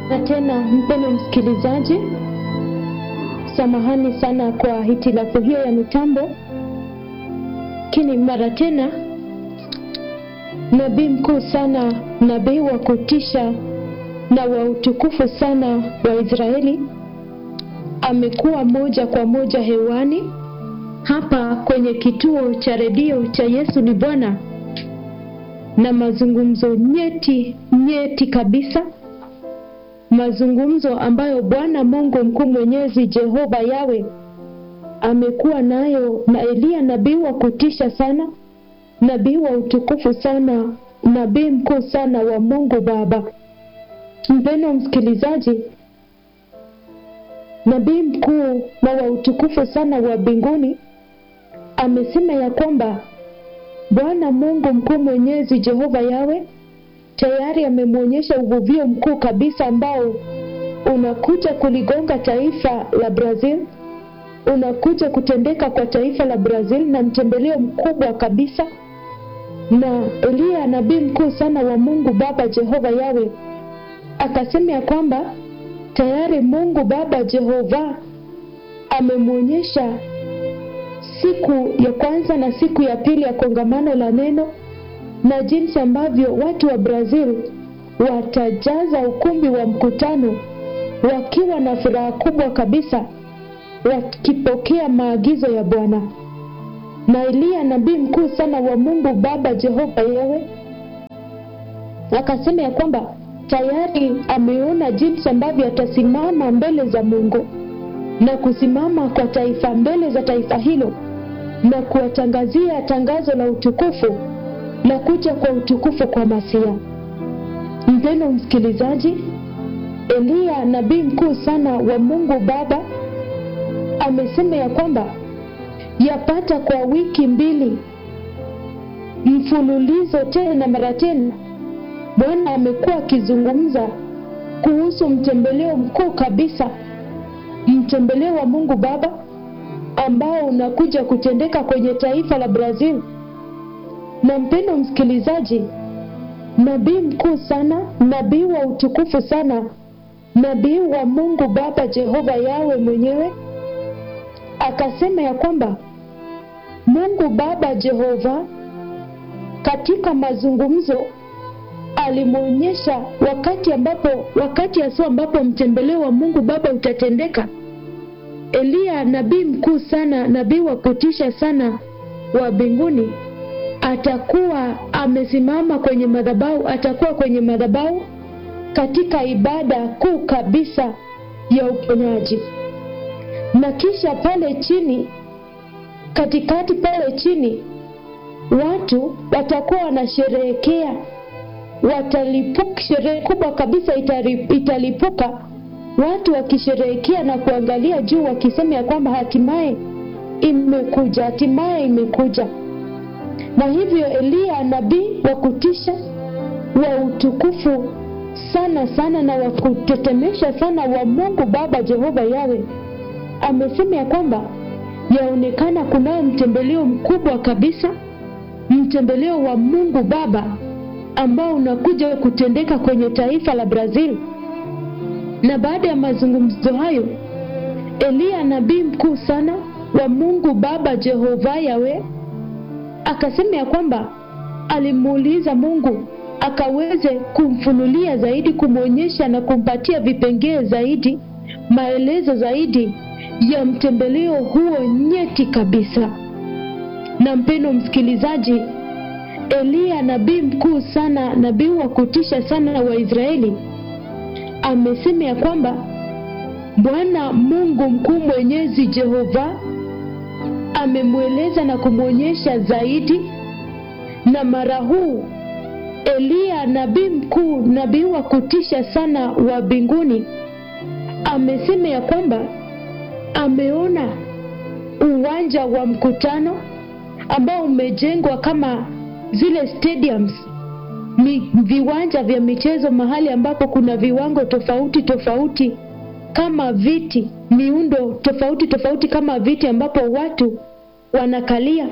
Na tena mpendo msikilizaji, samahani sana kwa hitilafu hiyo ya mitambo, lakini mara tena nabii mkuu sana, nabii wa kutisha na wa utukufu sana wa Israeli amekuwa moja kwa moja hewani hapa kwenye kituo cha redio cha Yesu ni Bwana, na mazungumzo nyeti nyeti kabisa, mazungumzo ambayo Bwana Mungu mkuu mwenyezi Jehova Yawe amekuwa nayo na Eliya nabii wa kutisha sana, nabii wa utukufu sana, nabii mkuu sana wa Mungu Baba. Mpendo msikilizaji, nabii mkuu na wa utukufu sana wa mbinguni amesema ya kwamba Bwana Mungu mkuu mwenyezi Jehova Yawe tayari amemwonyesha uvuvio mkuu kabisa ambao unakuja kuligonga taifa la Brazil, unakuja kutendeka kwa taifa la Brazil na mtembeleo mkubwa kabisa. Na Eliya nabii mkuu sana wa Mungu Baba Jehova Yawe akasema ya kwamba tayari Mungu Baba Jehova amemwonyesha siku ya kwanza na siku ya pili ya kongamano la neno na jinsi ambavyo watu wa Brazil watajaza ukumbi wa mkutano wakiwa na furaha kubwa kabisa wakipokea maagizo ya Bwana. Na Eliya nabii mkuu sana wa Mungu Baba Jehova Yawe akasema ya kwamba tayari ameona jinsi ambavyo atasimama mbele za Mungu na kusimama kwa taifa mbele za taifa hilo na kuwatangazia tangazo la utukufu la kuja kwa utukufu kwa Masia. Mpendo msikilizaji, Eliya nabii mkuu sana wa Mungu Baba amesema ya kwamba yapata kwa wiki mbili mfululizo tena na mara tena Bwana amekuwa akizungumza kuhusu mtembeleo mkuu kabisa, mtembeleo wa Mungu Baba ambao unakuja kutendeka kwenye taifa la Brazil. Na mpendo msikilizaji, nabii mkuu sana, nabii wa utukufu sana, nabii wa Mungu Baba Jehova Yawe mwenyewe akasema ya kwamba Mungu Baba Jehova katika mazungumzo alimwonyesha wakati ambapo wakati hasa ambapo mtembeleo wa Mungu Baba utatendeka. Eliya nabii mkuu sana, nabii wa kutisha sana wa mbinguni atakuwa amesimama kwenye madhabahu, atakuwa kwenye madhabahu katika ibada kuu kabisa ya uponyaji, na kisha pale chini, katikati pale chini, watu watakuwa wanasherehekea watalipuka, sherehe kubwa kabisa italipuka, watu wakisherehekea na kuangalia juu wakisema ya kwamba hatimaye imekuja, hatimaye imekuja. Na hivyo Eliya nabii wa kutisha wa utukufu sana sana na wa kutetemesha sana wa Mungu Baba Jehova Yawe amesema ya kwamba yaonekana kunao mtembeleo mkubwa kabisa, mtembeleo wa Mungu Baba ambao unakuja kutendeka kwenye taifa la Brazil. Na baada ya mazungumzo hayo, Eliya nabii mkuu sana wa Mungu Baba Jehova Yawe akasema ya kwamba alimuuliza Mungu akaweze kumfunulia zaidi, kumwonyesha na kumpatia vipengee zaidi, maelezo zaidi ya mtembeleo huo nyeti kabisa. Na mpendo msikilizaji, Eliya nabii mkuu sana, nabii wa kutisha sana wa Israeli amesema ya kwamba Bwana Mungu mkuu mwenyezi Jehova amemweleza na kumwonyesha zaidi, na mara huu Eliya nabii mkuu, nabii wa kutisha sana wa mbinguni amesema ya kwamba ameona uwanja wa mkutano ambao umejengwa kama zile stadiums mi, viwanja vya michezo, mahali ambapo kuna viwango tofauti tofauti kama viti, miundo tofauti tofauti kama viti ambapo watu wanakalia.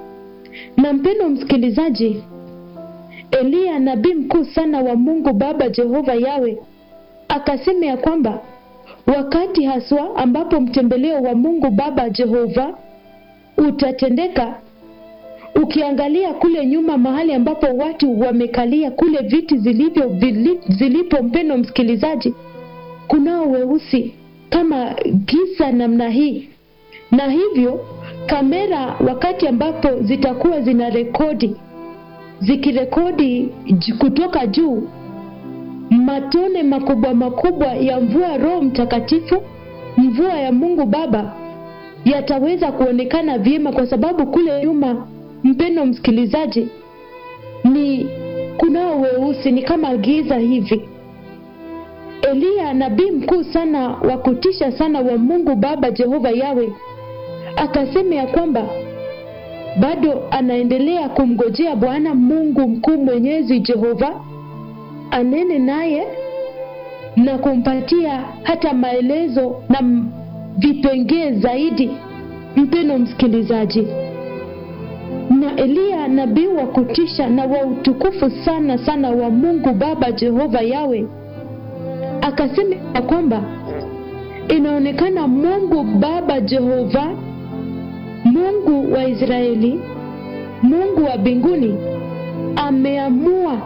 Na mpendo msikilizaji, Eliya nabii mkuu sana wa Mungu Baba Jehova Yawe akasema ya kwamba wakati haswa ambapo mtembeleo wa Mungu Baba Jehova utatendeka, ukiangalia kule nyuma mahali ambapo watu wamekalia kule viti zilivyo vili, zilipo, mpendo msikilizaji, kunao weusi kama giza namna hii, na hivyo kamera wakati ambapo zitakuwa zina rekodi zikirekodi kutoka juu matone makubwa makubwa ya mvua Roho Mtakatifu, mvua ya Mungu Baba yataweza kuonekana vyema, kwa sababu kule nyuma, mpendo msikilizaji, ni kunao weusi, ni kama giza hivi. Eliya nabii mkuu sana wa kutisha sana wa Mungu Baba Jehova Yawe akasema ya kwamba bado anaendelea kumgojea Bwana Mungu mkuu mwenyezi Jehova anene naye na kumpatia hata maelezo na vipengee zaidi, mpeno msikilizaji. Na Eliya nabii wa kutisha na wa utukufu sana sana wa Mungu Baba Jehova Yawe akasema ya kwamba inaonekana Mungu Baba Jehova, Mungu wa Israeli, Mungu wa mbinguni ameamua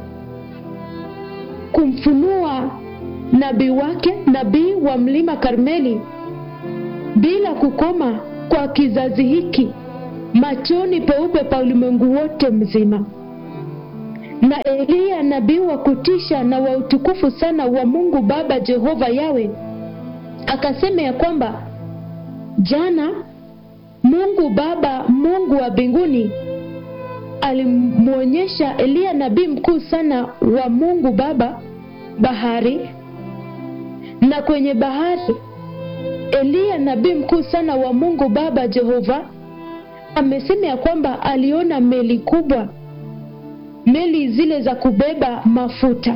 kumfunua nabii wake, nabii wa mlima Karmeli, bila kukoma kwa kizazi hiki, machoni peupe pa ulimwengu wote mzima. Na Eliya nabii wa kutisha na wa utukufu sana wa Mungu Baba Jehova Yawe akasema ya kwamba jana Mungu Baba, Mungu wa mbinguni alimwonyesha Eliya nabii mkuu sana wa Mungu Baba bahari, na kwenye bahari Eliya nabii mkuu sana wa Mungu Baba Jehova amesema ya kwamba aliona meli kubwa, meli zile za kubeba mafuta.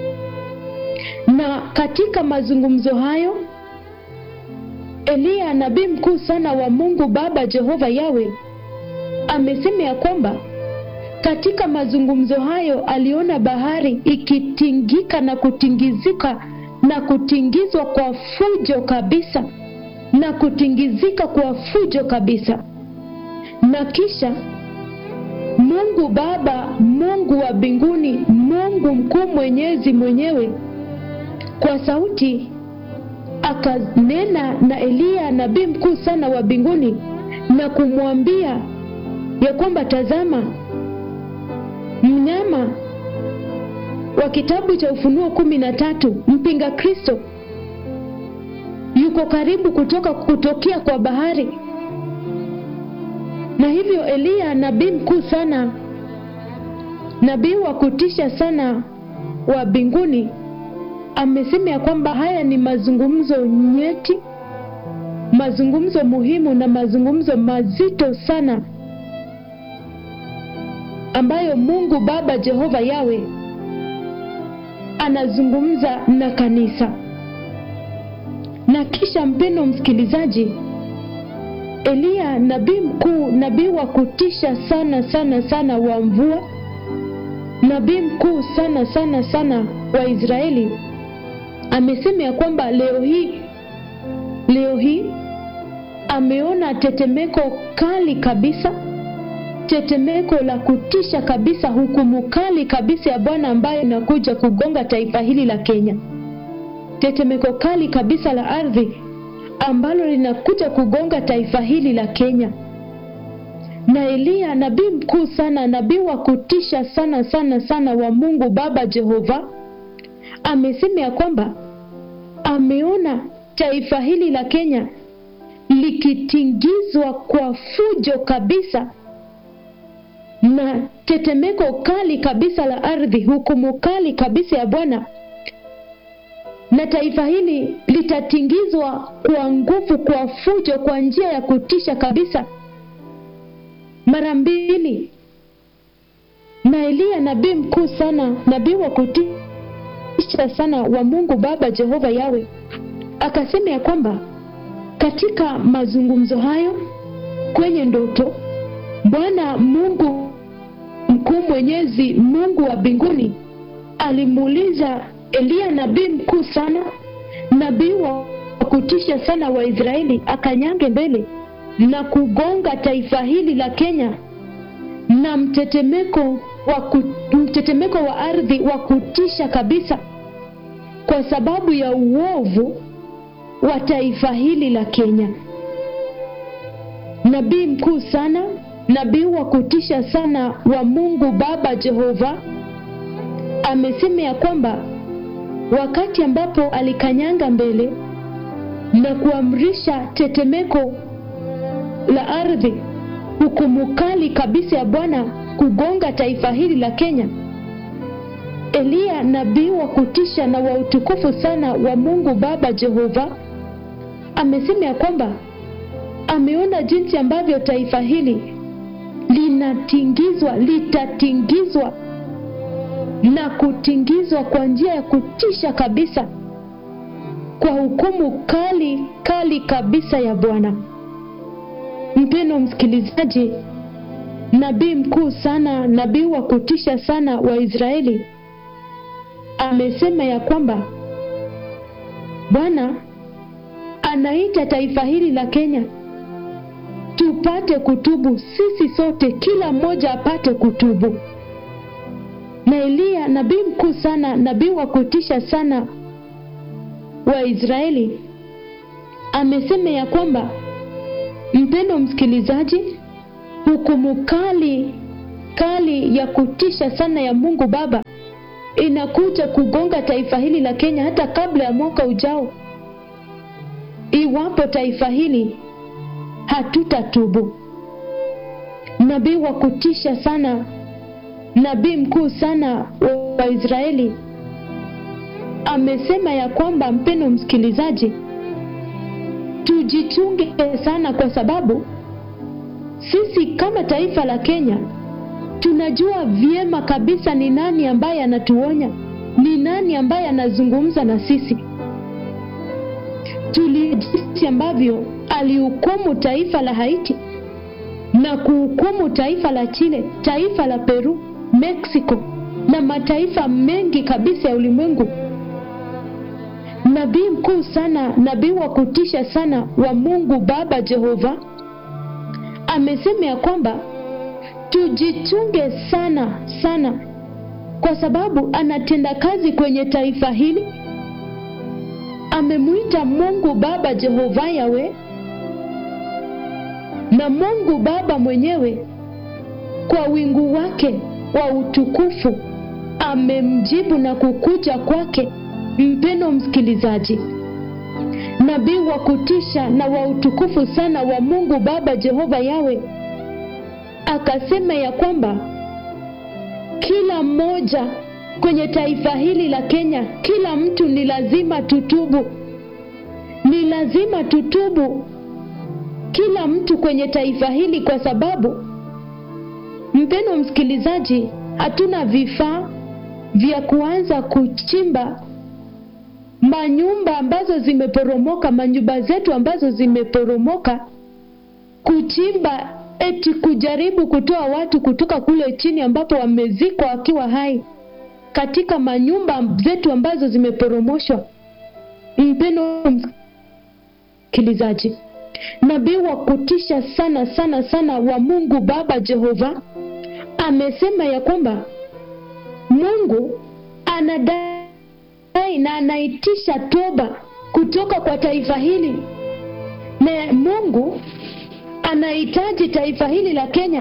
Na katika mazungumzo hayo Eliya nabii mkuu sana wa Mungu Baba Jehova Yawe amesema ya kwamba katika mazungumzo hayo aliona bahari ikitingika na kutingizika na kutingizwa kwa fujo kabisa na kutingizika kwa fujo kabisa, na kisha Mungu Baba, Mungu wa mbinguni, Mungu mkuu mwenyezi mwenyewe kwa sauti akanena na Eliya nabii mkuu sana wa mbinguni na kumwambia ya kwamba tazama, mnyama wa kitabu cha Ufunuo kumi na tatu mpinga Kristo yuko karibu kutoka kutokea kwa bahari. Na hivyo Eliya nabii mkuu sana, nabii wa kutisha sana wa mbinguni amesema ya kwamba haya ni mazungumzo nyeti, mazungumzo muhimu na mazungumzo mazito sana ambayo Mungu Baba Jehova Yawe anazungumza na kanisa. Na kisha, mpendo msikilizaji, Eliya nabii mkuu, nabii wa kutisha sana sana sana wa mvua, nabii mkuu sana sana sana wa Israeli amesema ya kwamba leo hii leo hii ameona tetemeko kali kabisa, tetemeko la kutisha kabisa, hukumu kali kabisa ya Bwana ambayo inakuja kugonga taifa hili la Kenya, tetemeko kali kabisa la ardhi ambalo linakuja kugonga taifa hili la Kenya. Na Eliya nabii mkuu sana, nabii wa kutisha sana sana sana wa Mungu Baba Jehova amesema ya kwamba ameona taifa hili la Kenya likitingizwa kwa fujo kabisa na tetemeko kali kabisa la ardhi, hukumu kali kabisa ya Bwana, na taifa hili litatingizwa kwa nguvu, kwa fujo, kwa njia ya kutisha kabisa mara mbili. Na Eliya nabii mkuu sana, nabii wa kutisha sana wa Mungu Baba Jehova Yawe akasema ya kwamba katika mazungumzo hayo kwenye ndoto, Bwana Mungu mkuu mwenyezi, Mungu wa mbinguni alimuuliza Eliya nabii mkuu sana, nabii wa kutisha sana wa Israeli, akanyange mbele na kugonga taifa hili la Kenya na mtetemeko wa ku, mtetemeko wa ardhi wa kutisha kabisa, kwa sababu ya uovu wa taifa hili la Kenya. Nabii mkuu sana, nabii wa kutisha sana wa Mungu Baba Jehova amesema ya kwamba wakati ambapo alikanyanga mbele na kuamrisha tetemeko la ardhi, hukumu kali kabisa ya Bwana kugonga taifa hili la Kenya, Eliya nabii wa kutisha na wa utukufu sana wa Mungu Baba Jehova amesema ya kwamba ameona jinsi ambavyo taifa hili linatingizwa, litatingizwa na kutingizwa kwa njia ya kutisha kabisa kwa hukumu kali kali kabisa ya Bwana. Mpendo msikilizaji, nabii mkuu sana, nabii wa kutisha sana wa Israeli amesema ya kwamba Bwana anaita taifa hili la Kenya tupate kutubu, sisi sote, kila mmoja apate kutubu. Na Eliya nabii mkuu sana, nabii wa kutisha sana wa Israeli amesema ya kwamba, mpendo msikilizaji, hukumu kali kali ya kutisha sana ya Mungu Baba inakuja kugonga taifa hili la Kenya hata kabla ya mwaka ujao, iwapo taifa hili hatutatubu. Nabii wa kutisha sana, nabii mkuu sana wa Israeli amesema ya kwamba, mpendo msikilizaji, tujichunge sana, kwa sababu sisi kama taifa la Kenya tunajua vyema kabisa ni nani ambaye anatuonya, ni nani ambaye anazungumza na sisi. Tuli jinsi ambavyo alihukumu taifa la Haiti na kuhukumu taifa la Chile, taifa la Peru, Mexico na mataifa mengi kabisa ya ulimwengu. Nabii mkuu sana, nabii wa kutisha sana wa Mungu Baba Jehova amesema ya kwamba tujichunge sana sana, kwa sababu anatenda kazi kwenye taifa hili. Amemwita Mungu Baba Jehova Yawe, na Mungu Baba mwenyewe kwa wingu wake wa utukufu amemjibu na kukuja kwake. Mpendo msikilizaji, nabii wa kutisha na wa utukufu sana wa Mungu Baba Jehova Yawe akasema ya kwamba kila mmoja kwenye taifa hili la Kenya, kila mtu ni lazima tutubu, ni lazima tutubu, kila mtu kwenye taifa hili, kwa sababu mpendo msikilizaji, hatuna vifaa vya kuanza kuchimba manyumba ambazo zimeporomoka, manyumba zetu ambazo zimeporomoka, kuchimba eti kujaribu kutoa watu kutoka kule chini ambapo wamezikwa wakiwa hai katika manyumba zetu ambazo zimeporomoshwa. Mpendo msikilizaji, nabii wa kutisha sana sana sana wa Mungu Baba Jehova amesema ya kwamba Mungu anadai na anaitisha toba kutoka kwa taifa hili, na Mungu anahitaji taifa hili la Kenya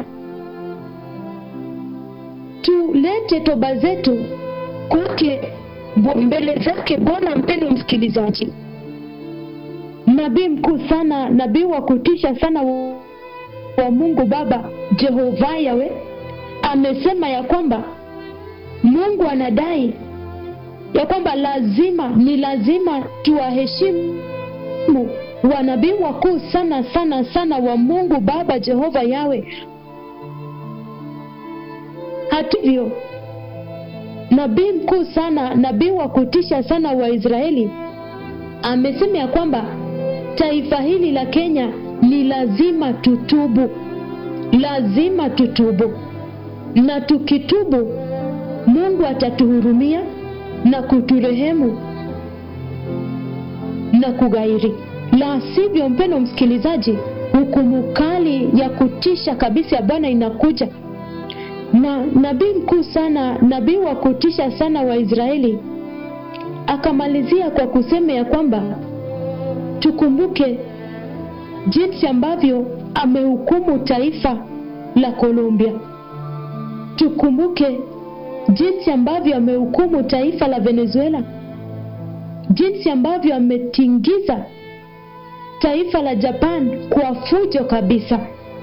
tulete toba zetu kwake mbele zake Bwana. Mpendo msikilizaji, nabii mkuu sana, nabii wa kutisha sana wa Mungu Baba Jehova Yawe amesema ya kwamba Mungu anadai ya kwamba lazima, ni lazima tuwaheshimu wanabii wakuu sana sana sana wa Mungu Baba Jehova Yawe. Hatuvyo, nabii mkuu sana, nabii wa kutisha sana wa Israeli amesema ya kwamba taifa hili la Kenya ni lazima tutubu, lazima tutubu, na tukitubu Mungu atatuhurumia na kuturehemu na kughairi. La sivyo, mpendo msikilizaji, hukumu kali ya kutisha kabisa ya Bwana inakuja. Na nabii mkuu sana, nabii wa kutisha sana wa Israeli akamalizia kwa kusema ya kwamba tukumbuke jinsi ambavyo amehukumu taifa la Colombia. Tukumbuke jinsi ambavyo amehukumu taifa la Venezuela, jinsi ambavyo ametingiza taifa la Japan kwa fujo kabisa.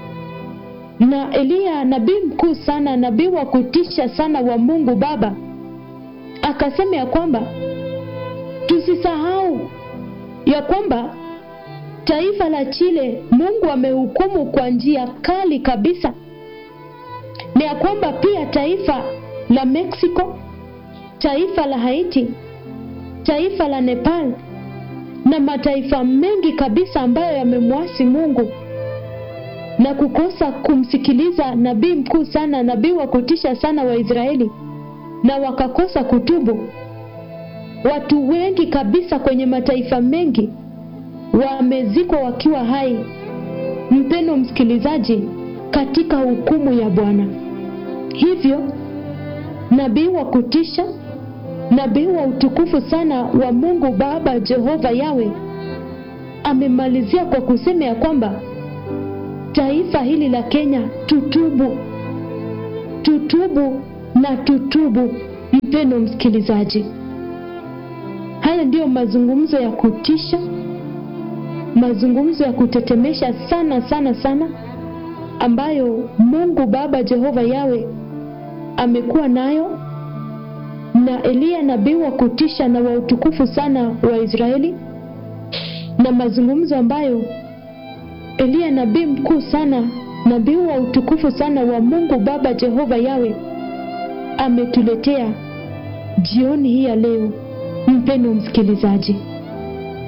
Na Eliya nabii mkuu sana, nabii wa kutisha sana wa Mungu Baba, akasema ya kwamba tusisahau ya kwamba taifa la Chile Mungu amehukumu kwa njia kali kabisa, na ya kwamba pia taifa la Mexico, taifa la Haiti, taifa la Nepal na mataifa mengi kabisa ambayo yamemwasi Mungu na kukosa kumsikiliza nabii mkuu sana, nabii wa kutisha sana wa Israeli, na wakakosa kutubu. Watu wengi kabisa kwenye mataifa mengi wamezikwa wakiwa hai, mpendo msikilizaji, katika hukumu ya Bwana. Hivyo nabii wa kutisha, nabii wa utukufu sana wa Mungu Baba Jehova Yawe amemalizia kwa kusema ya kwamba taifa hili la Kenya tutubu, tutubu na tutubu. Mpendo msikilizaji, haya ndiyo mazungumzo ya kutisha, mazungumzo ya kutetemesha sana sana sana, ambayo Mungu Baba Jehova Yawe amekuwa nayo na Eliya nabii wa kutisha na wa utukufu sana wa Israeli, na mazungumzo ambayo Eliya nabii mkuu sana, nabii wa utukufu sana wa Mungu Baba Jehova Yawe ametuletea jioni hii ya leo, mpendo msikilizaji.